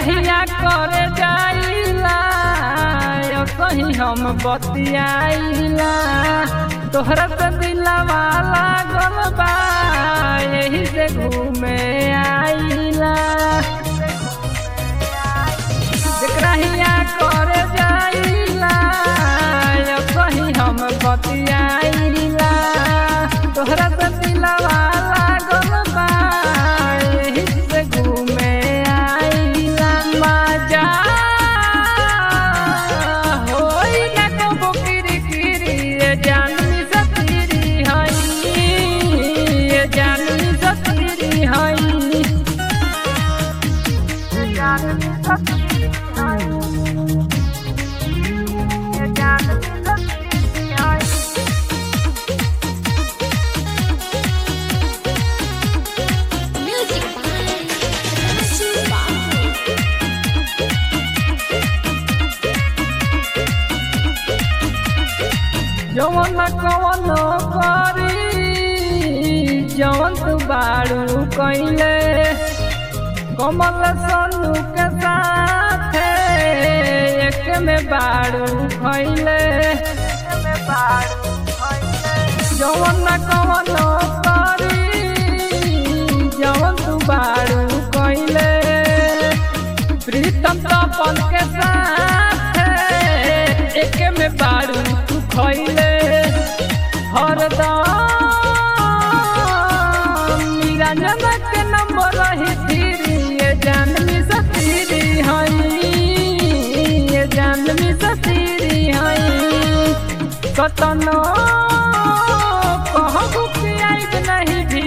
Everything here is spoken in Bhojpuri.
हिया करे जाइला यो कहीं हम बतियाइला तोहरा से दिलवा लागल बा यही से घूमे आइला जेकरा हिया करे जाइला यो कहीं हम बतियाइला तोहरा से दिलवा लागल बा यही से घूमे आइला मजा होई ना कबो किरकिरी ये जाननी सतीरी हई ये जाननी सतीरी हई जाननी सतीरी हई ये जाननी सतीरी हई Music by Suba. जवन कवन करी जवन तू बारू कैले कमल सनु के साथ एक में बारू खैले जवन कवन करी जवन तू बारू कैले प्रीतम तपन के साथ एक में बारू तू खैले हरदम निरंजन के नंबर रही फिरी ये जानवी सतीरी हई ये जानवी सतीरी हई कतनो कहबू कि आइब नहीं भी